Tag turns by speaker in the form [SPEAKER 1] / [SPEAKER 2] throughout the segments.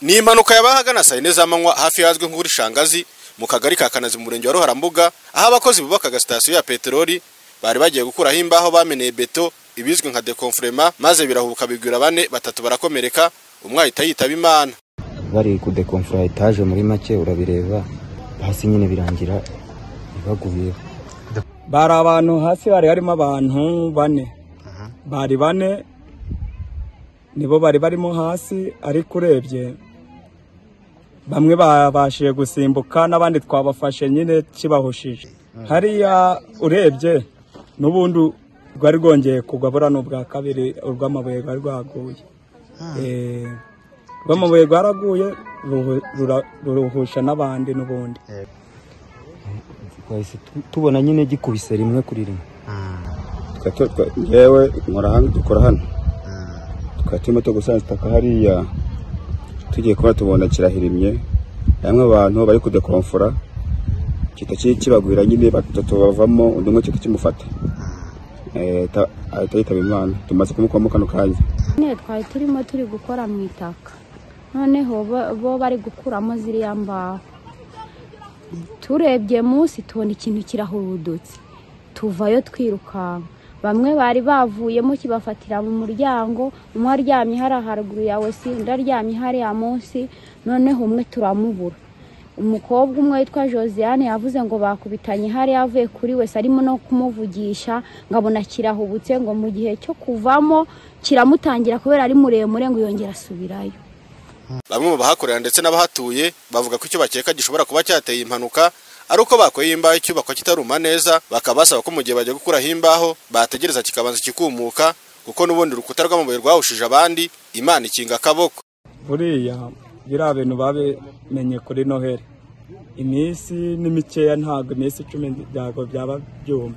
[SPEAKER 1] ni impanuka yabaye ahagana saa yine z'amanywa hafi y'ahazwi nko kuri shangazi mu kagari ka kanazi mu murenge wa ruharambuga aho abakozi bubakaga sitasiyo ya peteroli bari bagiye gukuraho imbaho bameneye beto ibizwi nka dekomfurema maze birahubuka bigwira bane batatu barakomereka umwe ahita yitaba imana
[SPEAKER 2] bari kudekomfura etaje muri make urabireba hasi nyine birangira ibaguyeho
[SPEAKER 3] bari abantu hasi hari harimo abantu bane bari bane nibo bari barimo hasi ariko urebye bamwe babashije gusimbuka n'abandi twabafashe nyine kibahushije hariya urebye n'ubundi rwari rwongeye kugwa buriya ni ubwa kabiri urw'amabuye rwari rwaguye Eh, urw'amabuye rwaraguye ruhu- rura- ruruhusha n'abandi n'ubundi
[SPEAKER 2] twahise tu- tubona nyine gikubise rimwe kuri rimwe
[SPEAKER 4] Twa- twa- yewe nkora hano dukora hano tukaba turimo turi gusanza itaka hariya tugiye kuba tubona kirahirimye hamwe abantu bari kudekomfora kita kibagwira nyine batatu bavamo undi umwe kita kimufata Eh, ta- ahita yitaba imana tumaze kumukuramo kano kanya
[SPEAKER 5] nyine twari turimo turi gukora mu itaka noneho bo- bo bari gukuramo ziriya mbaho turebye munsi tubona ikintu kirahurudutse tuvayo twirukanka bamwe bari bavuyemo kibafatira mu muryango umwe aryamye hariya haruguru yawe si undi aryamye hariya munsi noneho umwe turamubura umukobwa umwe witwa josiane yavuze ngo bakubitanye hariya avuye kuri wese arimo no kumuvugisha ngabona kirahubutse ngo mu gihe cyo kuvamo kiramutangira kubera ari muremure ngo yongera asubirayo
[SPEAKER 1] bamwe mu bahakorera ndetse n'abahatuye bavuga ko icyo bakeka gishobora kuba cyateye impanuka ari uko bakoye imbaho icyubakwa kitaruma neza bakaba basaba ko mu gihe bagiye gukuraho imbaho bategereza kikabanza kikumuka kuko n'ubundi urukuta rw'amabuye rwahushije abandi imana ikinga akaboko
[SPEAKER 3] buriya biriya bintu babimenye kuri noheli iminsi ni mikeya ntabwo iminsi icumi ntabwo byaba byuma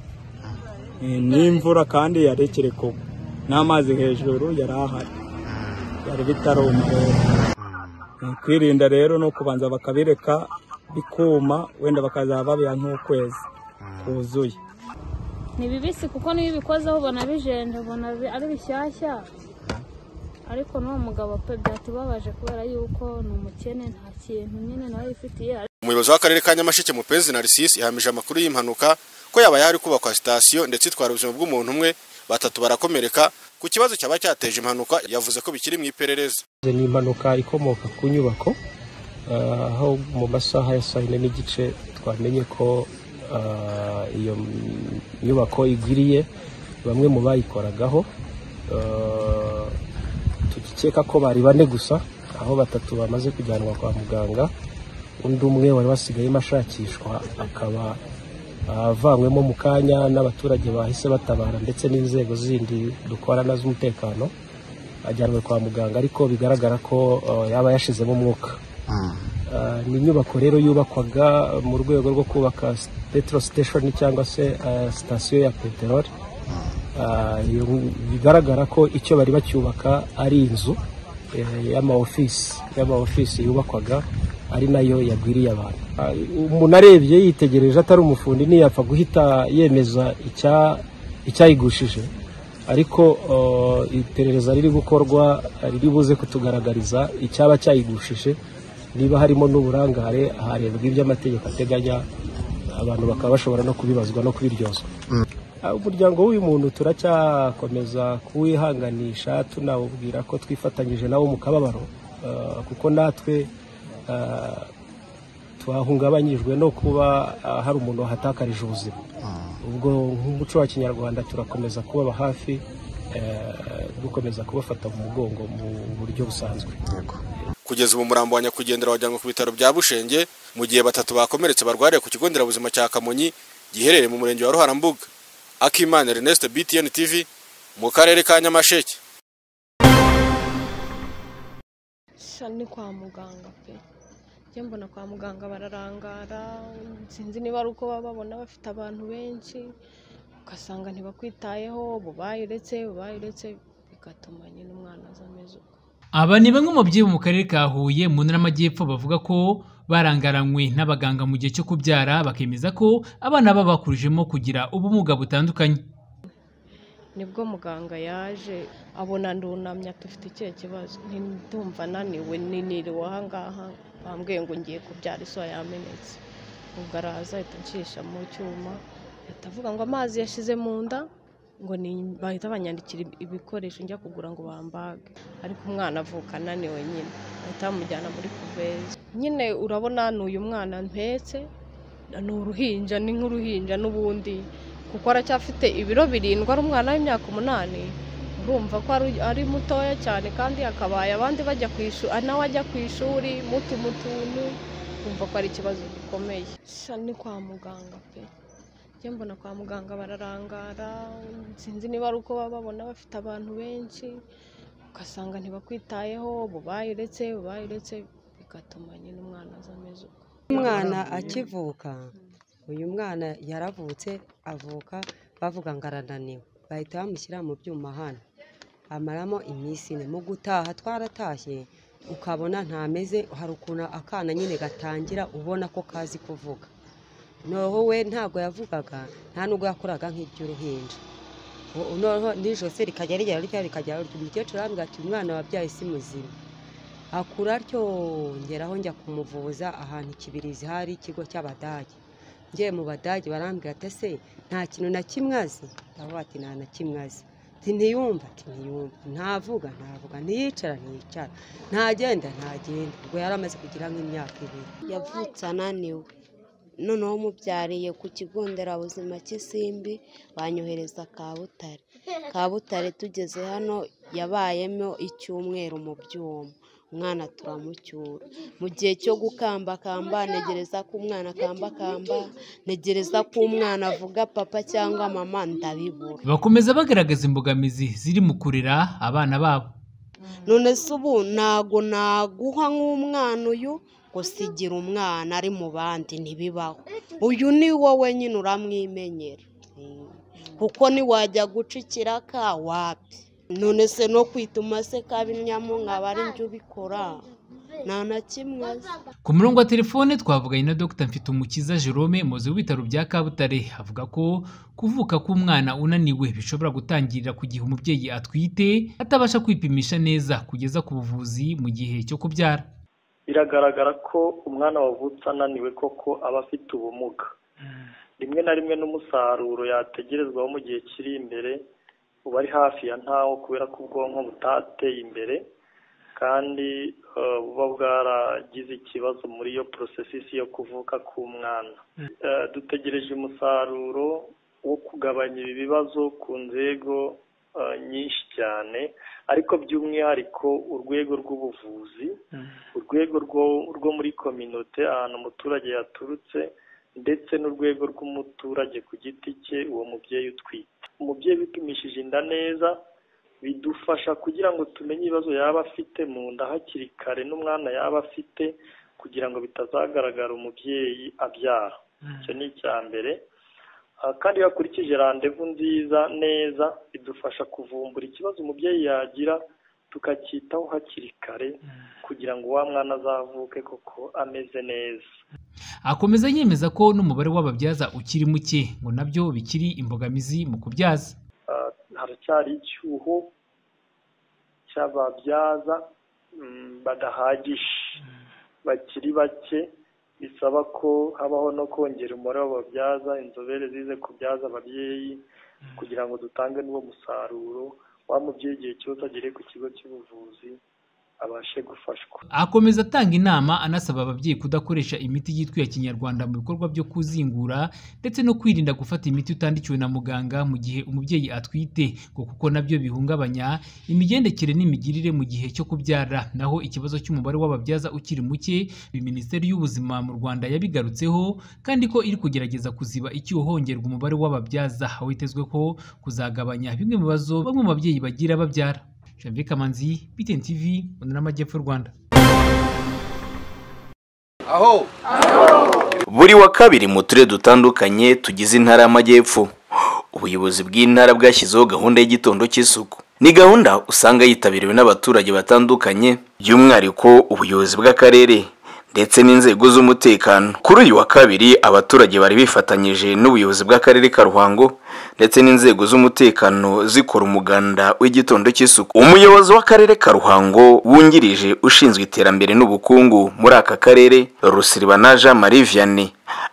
[SPEAKER 3] Eh, n'imvura kandi yarekere kugwa n'amazi hejuru yari ahari byari bitaruma rero Eh, kwirinda rero ni ukubanza bakabireka bikuma wenda bakazaba babiha nk'ukwezi kuzuye
[SPEAKER 6] ni bibisi kuko niyo ubikozeho ubona bijenje ubona bi- ari bishyashya ariko n'uwo mugabo pe byatubabaje kubera yuko ni umukene nta kintu nyine nawe yifitiye
[SPEAKER 1] umuyobozi w'akarere ka nyamasheke mupenzi narisisi yahamije amakuru y'impanuka ko yabaye hari kubakwa sitasiyo ndetse itwara ubuzima bw'umuntu umwe batatu barakomereka ku kibazo cyaba cyateje impanuka yavuze ko bikiri mu iperereza
[SPEAKER 7] Izo ni impanuka ikomoka ku nyubako ah, aho mu masaha ya saa yine n'igice twamenye ko ah, iyo m- nyubako igiriye bamwe mu bayikoragaho Ah, tugikeka ko bari bane gusa aho batatu bamaze kujyanwa kwa muganga undi umwe wari wasigayemo ashakishwa akaba ah, avanywemo mu kanya n'abaturage bahise batabara ndetse n'inzego zindi dukorana z'umutekano ajyanwe kwa muganga ariko bigaragara ko uh, yaba yashizemo umwuka Uh, ni inyubako rero yubakwaga mu rwego rwo kubaka petro station cyangwa se uh, sitasiyo ya peteroli Uh, iyo- bigaragara ko icyo bari bacyubaka ari inzu eh, y'amaofisi y'amaofisi yubakwaga ari nayo yagwiriye abantu Uh, umuntu arebye yitegereje atari umufundi ntiyapfa guhita yemeza icya- icyayigushije ariko uh, iperereza riri gukorwa uh, riri buze kutugaragariza icyaba cyayigushije niba harimo n'uburangare harebwa ibyo amategeko ateganya abantu bakaba bashobora no kubibazwa no kubiryozwa Ah, umuryango w'uyu muntu turacyakomeza kuwihanganisha tunawubwira ko twifatanyije nawo mu kababaro ah, kuko natwe ah, twahungabanyijwe no kuba ah, hari umuntu wahatakarije ubuzima ubwo nk'umuco wa kinyarwanda turakomeza kubaba hafi eh, dukomeza kubafata mu mugongo mu buryo busanzwe
[SPEAKER 1] kugeza ubu umurambo wa nyakwigendera wajyanwe ku bitaro bya bushenge mu gihe batatu bakomeretse barwariye ku kigo nderabuzima cya kamonyi giherereye mu murenge wa ruharambuga akimana ernest btn tv mu karere ka nyamasheke
[SPEAKER 8] sha ni kwa muganga pe njye mbona kwa muganga bararangara sinzi niba ari uko baba babona bafite abantu benshi ugasanga ntibakwitayeho bubaye uretse bubaye uretse bigatuma nyine umwana aza ameze uko
[SPEAKER 9] Aba ni bamwe mu babyeyi bo mu karere ka Huye mu ntara y'amajyepfo bavuga ko barangaranywe n'abaganga mu gihe cyo kubyara bakemeza ko abana baba bakurijemo kugira ubumuga butandukanye
[SPEAKER 8] nibwo muganga yaje abona ndunamye ati ufite ikihe kibazo Nti- ndumva naniwe niniriwe ahangaha bambwiye ngo ngiye kubyara iso yamenetse ubwo araza ahita anshisha mu cyuma ahita avuga ngo amazi yashize mu nda ngo ni- bahita banyandikira ibi- ibikoresho njya kugura ngo bambage ariko umwana avuka ananiwe nyine bahita bamujyana muri kuvezi nyine urabona n'uyu mwana mpetse ni uruhinja ni nk'uruhinja n'ubundi kuko aracyafite ibiro birindwi ari umwana w'imyaka umunani urumva ko ari- ari mutoya cyane kandi akabaye abandi bajya ku ishuri nawe ajya ku ishuri mutu mutuntu kumva ko ari ikibazo gikomeye Sha, ni kwa muganga pe njye mbona kwa muganga bararangara sinzi niba ari uko baba babona bafite abantu benshi ugasanga ntibakwitayeho bubayiretse bubayiretse bigatuma nyine umwana aza ameze uko
[SPEAKER 10] umwana akivuka uyu mwana yaravutse avuka bavuga ngo arananiwe bahita bamushyira mu byuma hano amaramo iminsi ine mu gutaha twaratashye ukabona ntameze hari ukuntu akana nyine gatangira ubona ko kazi kuvuga noneho we ntabwo yavugaga nta nubwo yakoraga nk'iby'uruhinja U- noneho nijose rikajya rigera rya rikajya rirya. umukecuru arambwira ati umwana wabyaye si muzima akura atyo ngeraho njya kumuvuza ahantu ikibirizi hari ikigo cy'abadage ngiye mu badage barambwira ati ese nta kintu na kimwe azi ndavuga ati nta na kimwe azi Ati, ntiyumva ati ntiyumva ntavuga ntavuga ntiyicara ntiyicara ntagenda ntagenda ubwo yari amaze kugira nk'imyaka ibiri
[SPEAKER 11] yavutse ananiwe noneho umubyariye ku kigo nderabuzima cy'isimbi banyohereza kabutare kabutare tugeze hano yabayemo icyumweru mu byuma umwana turamucyura mu gihe cyo gukambakamba ntegereza ko umwana akambakamba ntegereza ko umwana avuga papa cyangwa mama ndabibura
[SPEAKER 9] bakomeza bagaragaza imbogamizi ziri mu kurera abana babo
[SPEAKER 11] none se ubu ntago naguha nk'umwana uyu gusigira umwana ari mu bandi ntibibaho uyu ni wowe nyine uramwimenyera Mm. kuko ntiwajya guca ikiraka wapi none se no kwituma se kabinyamu nkaba ari njye ubikora nta na kimwe azi.
[SPEAKER 9] ku murongo wa telefone twavuganye na dr mfitumukiza jerome umuyobozi w'ibitaro bya kabutare avuga ko kuvuka k'umwana unaniwe bishobora gutangirira ku gihe umubyeyi atwite atabasha kwipimisha neza kugeza ku buvuzi mu gihe cyo kubyara
[SPEAKER 12] biragaragara ko umwana wavutse ananiwe koko aba afite ubumuga rimwe na rimwe n'umusaruro yategerezwaho mu gihe kiri imbere uba ari hafi ya ntawo kubera ko ubwonko butateye imbere kandi eh, buba bwaragize ikibazo muri iyo porosesisi yo kuvuka k'umwana Eh, dutegereje umusaruro wo kugabanya ibi bibazo ku nzego eh, nyinshi cyane ariko by'umwihariko urwego rw'ubuvuzi urwego rwo rwo muri kominote ahantu umuturage yaturutse ndetse n'urwego rw'umuturage ku giti cye uwo mubyeyi utwite umubyeyi wipimishije inda neza bidufasha kugira ngo tumenye ibibazo yaba afite mu nda hakiri kare n'umwana yaba afite kugira ngo bitazagaragara umubyeyi abyara icyo ni icya mbere Ah, kandi iyo hakurikije randevu nziza neza bidufasha kuvumbura ikibazo umubyeyi yagira tukacyitaho hakiri kare kugira ngo wa mwana azavuke koko ameze neza
[SPEAKER 9] akomeza yemeza ko n'umubare w'ababyaza ukiri muke ngo nabyo bikiri imbogamizi mu kubyaza
[SPEAKER 12] Ah, haracyari icyuho cy'ababyaza mm, badahagije bakiri bake bisaba ko habaho no kongera umubare w'ababyaza inzobere zize kubyaza ababyeyi kugira ngo dutange n'uwo musaruro wa mubyeyi igihe cyose agere ku kigo cy'ubuvuzi abashe gufashwa
[SPEAKER 9] akomeza atanga inama anasaba ababyeyi kudakoresha imiti yitwa iya kinyarwanda mu bikorwa byo kuzingura ndetse no kwirinda gufata imiti utandikiwe na muganga mu gihe umubyeyi atwite ngo kuko nabyo bihungabanya imigendekere n'imigirire mu gihe cyo kubyara naho ikibazo cy'umubare w'ababyaza ukiri muke ibi minisiteri y'ubuzima mu rwanda yabigarutseho kandi ko iri kugerageza kuziba icyuho hongerwa umubare w'ababyaza aho hitezwe ko kuzagabanya bimwe mu bibazo bamwe mu babyeyi bagira babyara janvier kamanzi btn tv mu ntara y'amajyepfo y'u rwanda
[SPEAKER 13] aho buri wa kabiri mu turere dutandukanye tugize intara y'amajyepfo ubuyobozi bw'intara bwashyizeho gahunda y'igitondo cy'isuku ni gahunda usanga yitabiriwe n'abaturage batandukanye by'umwihariko ubuyobozi bw'akarere ndetse n'inzego z'umutekano kuri uyu wa kabiri abaturage bari bifatanyije n'ubuyobozi bw'akarere ka ruhango ndetse n'inzego z'umutekano zikora umuganda w'igitondo cy'isuku umuyobozi w'akarere ka ruhango wungirije ushinzwe iterambere n'ubukungu muri aka karere rusiribana jean marie vianney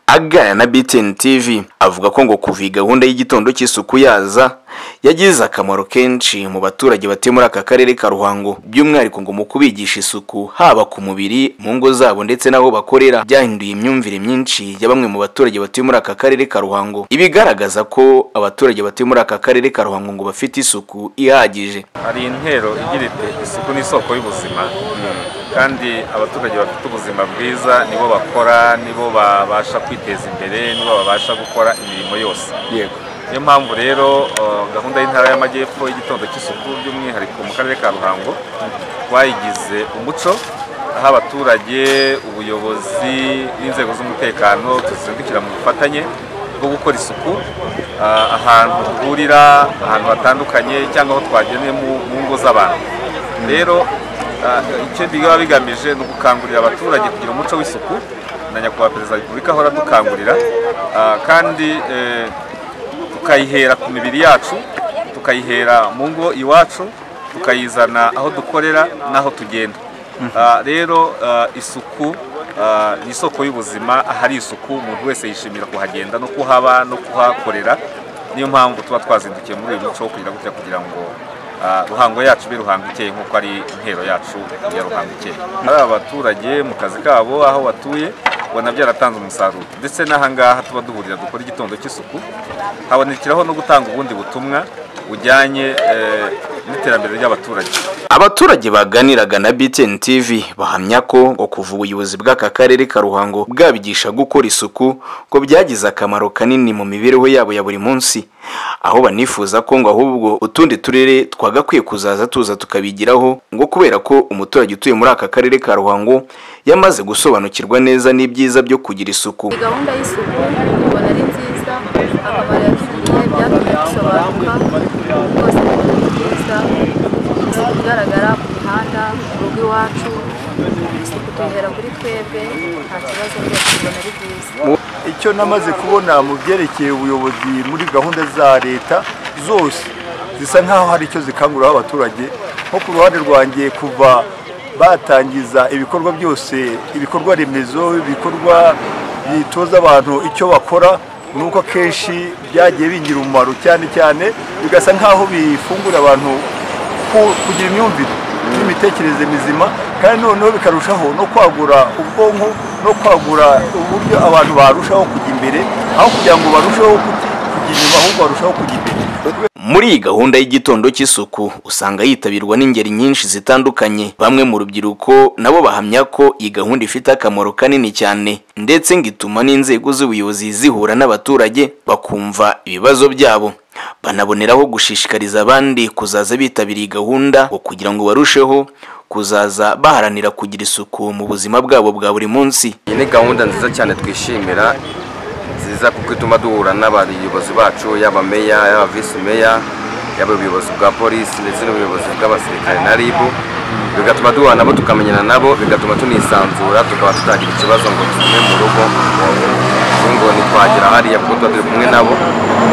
[SPEAKER 13] aganira na btn tv avuga ko ngo kuva iyi gahunda y'igitondo cy'isuku yaza yagize akamaro kenshi mu baturage batuye muri aka karere ka ruhango by'umwihariko ngo mu kubigisha isuku haba ku mubiri mu ngo zabo ndetse n'aho bakorera byahinduye imyumvire myinshi ya bamwe mu baturage batuye muri aka karere ka ruhango ibigaragaza ko abaturage batuye muri aka karere ka ruhango ngo bafite isuku ihagije
[SPEAKER 14] hari intero igira iti isuku ni isoko y'ubuzima kandi abaturage bafite ubuzima bwiza nibo bakora nibo babasha kwiteza imbere nibo babasha gukora imirimo yose
[SPEAKER 15] yego
[SPEAKER 14] niyo mpamvu rero eh, gahunda y'intara y'amajyepfo y'igitondo cy'isuku by'umwihariko mu karere ka ruhango twayigize umuco aho abaturage ubuyobozi n'inzego z'umutekano tuzindukira mu bufatanye bwo gukora isuku ah, ahantu duhurira ahantu hatandukanye cyangwa aho twageneye mu mu ngo z'abantu rero ah, icyo biba bigamije ni ugukangurira abaturage kugira umuco w'isuku na nyakubahwa perezida wa repubulika ahora adukangurira ah, kandi eh, tukayihera ku mibiri yacu tukayihera mu ngo iwacu tukayizana aho dukorera n'aho tugenda Ah, rero ah, isuku ah, ni isoko y'ubuzima ahari isuku umuntu wese yishimira kuhagenda no kuhaba no kuhakorera niyo mpamvu tuba twazindukiye muri uyu muco wo kugira gutya kugira ngo ah, ruhango yacu ibe ruhango ikeye nk'uko ari intero yacu ya ruhango ikeye ari abaturage mu kazi kabo aho batuye ubona byaratanze umusaruro ndetse n'ahangaha tuba duhurira dukora igitondo cy'isuku habonekeraho no gutanga ubundi butumwa bujyanye eh, n'iterambere ry'abaturage
[SPEAKER 13] abaturage baganiraga na btn tv bahamya ko ngo kuva ubuyobozi bw'aka karere ka ruhango bwabigisha gukora isuku ngo byagize akamaro kanini mu mibereho yabo ya buri munsi aho banifuza ko ngo ahubwo utundi turere twagakwiye kuzaza tuza tukabigiraho ngo kubera ko umuturage utuye muri aka karere ka ruhango yamaze gusobanukirwa neza n'ibyiza byo kugira isuku
[SPEAKER 16] Iyi gahunda y'isuku ubona ari nziza akamaro yatugiriye byatumye dusobanuka rwose ni ibintu byiza isuku igaragara ku mihanda mu rugo iwacu isuku tuyihera kuri twebwe nta kibazo rwose ubona ari byiza
[SPEAKER 17] icyo namaze kubona mu byerekeye ubuyobozi muri gahunda za leta zose zisa nk'aho hari icyo zikanguriraho abaturage nko ku ruhande rwanjye kuva batangiza ibikorwa byose ibikorwa remezo ibikorwa bitoza abantu icyo bakora ni uko akenshi byagiye bingira umumaro cyane cyane bigasa nk'aho bifungura abantu ku- kugira imyumvire n'imitekerereze mizima kandi noneho bikarushaho no kwagura ubwonko no kwagura uburyo abantu barushaho kujya imbere aho kugira ngo barusheho kuti- kujya inyuma ahubwo barushaho kujya imbere
[SPEAKER 13] muri iyi gahunda y'igitondo cy'isuku usanga yitabirwa n'ingeri nyinshi zitandukanye bamwe mu rubyiruko nabo bahamya ko iyi gahunda ifite akamaro kanini cyane ndetse ngo ituma n'inzego z'ubuyobozi zihura n'abaturage bakumva ibibazo byabo banaboneraho gushishikariza abandi kuzaza bitabira iyi gahunda ngo kugira ngo barusheho kuzaza baharanira kugira isuku mu buzima bwabo bwa buri munsi
[SPEAKER 18] iyi ni gahunda nziza cyane twishimira nziza kuko ituma duhura n'abayobozi bacu yaba meya yaba visi meya yaba ubuyobozi bwa polisi ndetse n'ubuyobozi bw'abasirikare na ribu bigatuma duhura nabo tukamenyana nabo bigatuma tunisanzura tukaba tutagira ikibazo ngo tugume mu rugo ngo- ngo ntitwagera hariya kuko tuba turi kumwe nabo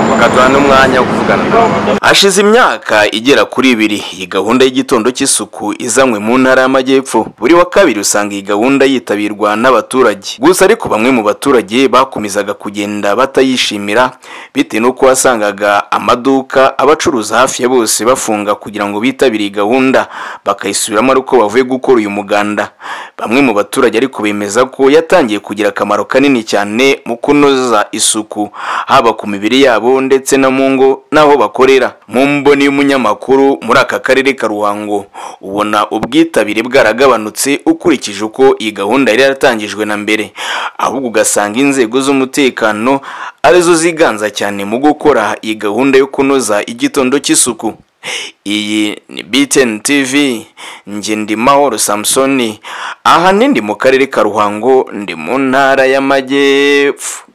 [SPEAKER 18] bakaduha n'umwanya wo kuvugana nabo
[SPEAKER 13] hashize imyaka igera kuri ibiri iyi gahunda y'igitondo cy'isuku izanywe mu ntara y'amajyepfo buri wa kabiri usanga iyi gahunda yitabirwa n'abaturage gusa ariko bamwe mu baturage bakomezaga kugenda batayishimira bitewe n'uko wasangaga amaduka abacuruza hafi ya bose bafunga kugira ngo bitabire iyi gahunda bakayisubiramo ari uko bavuye gukora uyu muganda bamwe mu baturage ariko bemeza ko yatangiye kugira akamaro kanini cyane mu kunoza isuku haba ku mibiri yabo ndetse no mu ngo n'aho bakorera mu mboni y'umunyamakuru muri aka karere ka ruhango ubona ubwitabire bwaragabanutse ukurikije uko iyi gahunda yari yaratangijwe na mbere ahubwo ugasanga inzego z'umutekano arizo ziganza cyane mu gukora iyi gahunda yo kunoza igitondo cy'isuku iyi ni btn tv njye ndi mahoro samusoni aha ni ndi mu karere ka ruhango ndi mu ntara y'amajyepfo